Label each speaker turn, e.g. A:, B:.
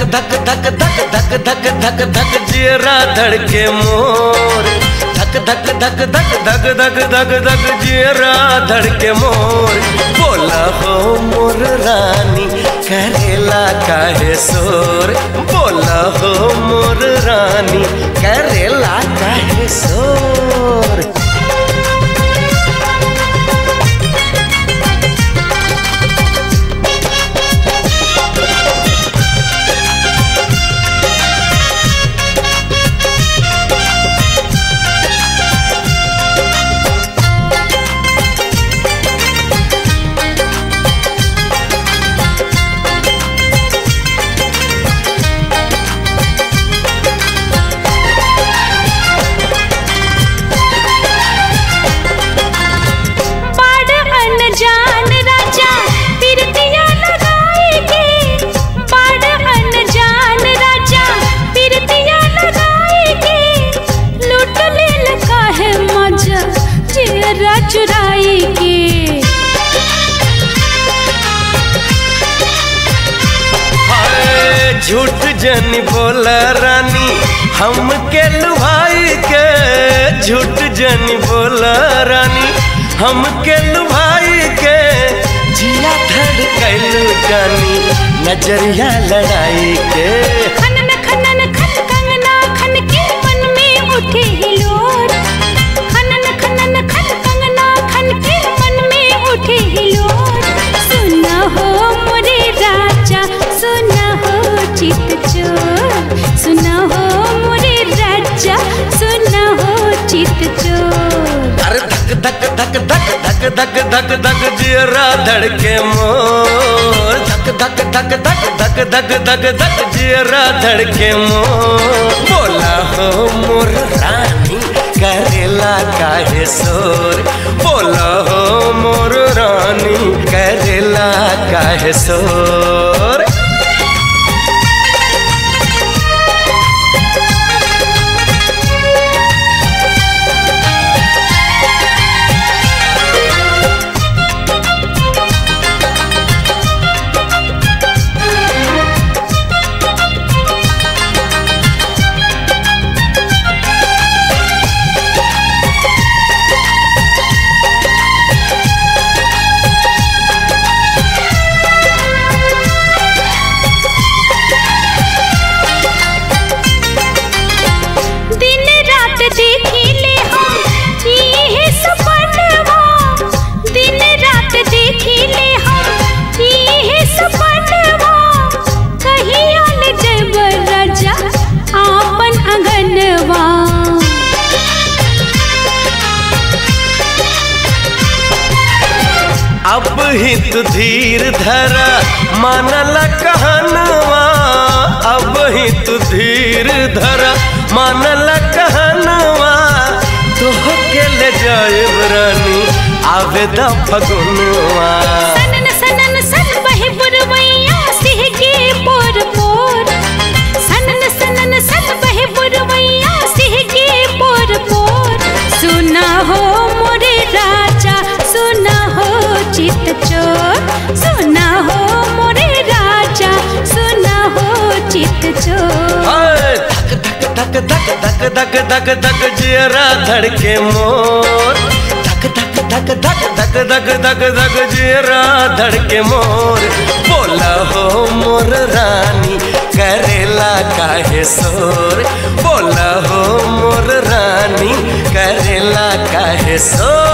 A: धक धक धक धक धक धक धक जियरा धड़के मोर धक धक धक धक धक धक धक धक जियरा धड़के मोर बोला हो मोर रानी करेला काहे सोर बोला हो मोर रानी करेला काहे सोर
B: बड़ अनजान राजा पिरतिया लगाएगे बड़ अनजान राजा पिरतिया लगाएगे लूट लेल काहे मजा जेरा चुराएगे
A: हाय झूठ जन बोला रानी हम के लुभाई के झूठ जन बोला रानी हम के लुभाई के जिया धड़कैलू जानी नजरिया लड़ाई के
B: खनन खनन खन कंगना खन के मन में उठे हिलोर खनन खनन खन कंगना खन के मन में उठे हिलोर सुना हो मोरे राजा सुना हो चित चोर सुना हो मोरे राजा सुना हो चित चोर
A: अरे धक धक धक धक धक धक धक धक जियरा धड़के मोर धक धक धक धक धक धक धक धक जियरा धड़के मोर बोला हो मोर रानी करेला काहे सोर बोला हो मोर रानी करेला काहे सोर
B: दिन रात देखी ले हम ये सपनवा दिन रात देखी ले हम ये सपनवा कहीं आल जब राजा आपन अंगनवा
A: अब हित धीर धरा मानल कहनवा अब हित धीर धरा मानल कहनवा तोह के ले जाएब रानी आवेदा फगुनवा
B: सनन सनन सन बहे बुरवैया सिह के पोर पोर सनन सनन सन बहे बुरवैया सिह के पोर पोर सुना हो मोरे राजा सुना हो चित चोर सुना हो मोरे राजा सुना हो चित चोर
A: हाय, धक धक धक धक धक धक धक धक जियरा धड़के मोर धक धक धक धक धक धक धक धक जियरा धड़के मोर बोला हो मोर रानी करेला काहे सोर बोला हो मोर रानी करेला काहे सोर